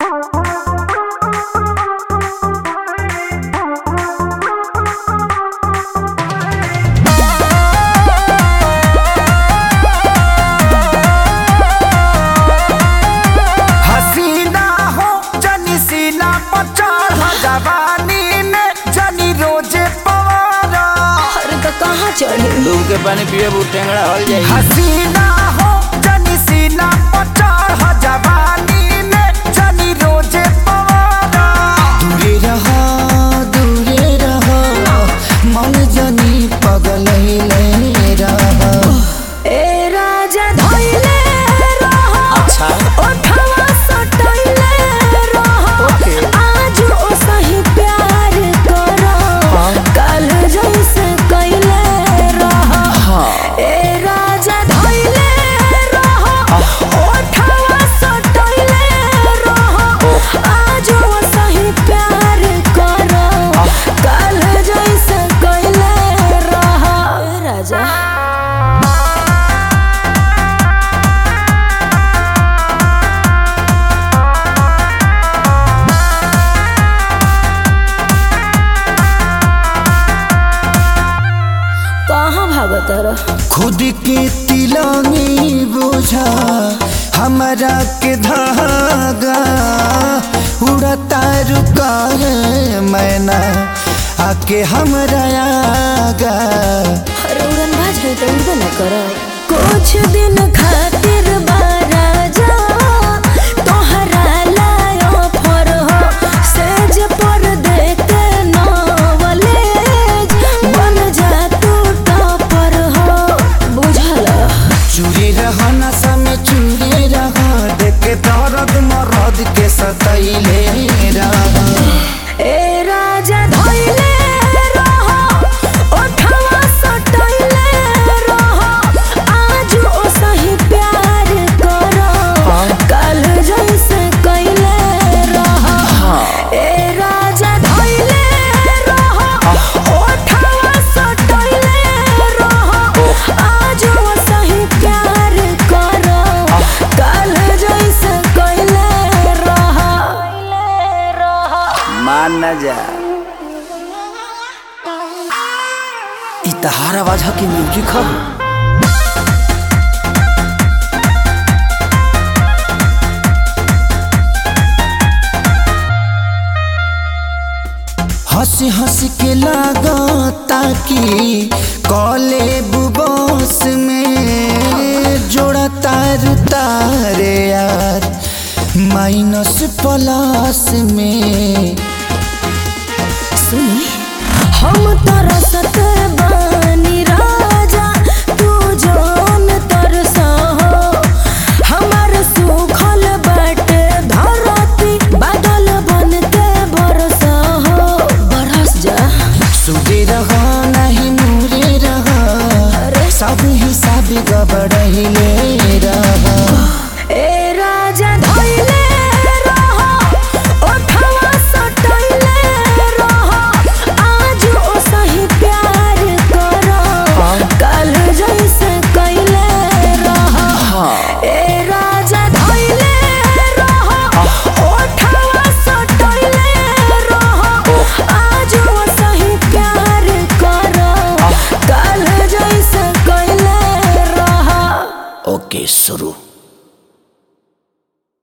हसीना हो जनी सीना पर चढ़ जवानी में जनी रोजे पवारा अरे तो कहाँ चढ़े डूब के पानी पिए बू टेंगड़ा हल जाई हसीना हो जनी सीना पर चढ़ जवानी में जनी रोजे पवारा दूरे रहो दूरे रहो मन जनी पगल रहो ए राजा धइले रहो अच्छा ओठवा सटइले रहो ओके। आज ओ सही प्यार करो कल जैसे कइले रहो ए राजा धइले रहो ओठवा सटइले रहो आज ओ सही प्यार करो कल जैसे कइले रहो ए राजा कहाँ भागत रह खुद के तिलंगी बोझा हमारा के धागा उड़ता रुका है मैना आके हमरा आगा अरे उड़न भाज है तो उड़बे न कर कुछ दिन खातिर बाराजा तोहरा लायो फर हो सेज पर देखे नवलेज बन जा तू टॉपर हो बुझल चूरी रह नशा में चूरी रह देख दर्द मरद के सतैले रह ए राजा धइले रहो ओठवा सटइले रहो आज ओ सही प्यार करो कल जैसे कइले रहो ए राजा धइले रहो ओठवा सटइले रहो आज ओ सही प्यार करो कल जैसे कइले रहो मान न जा इ तहार आवाज ह कि म्यूजिक ह हंसी हंसी के लागता कि कॉले बुबोस में जोड़ा तार तारे यार माइनस प्लस में सुनी हम तरस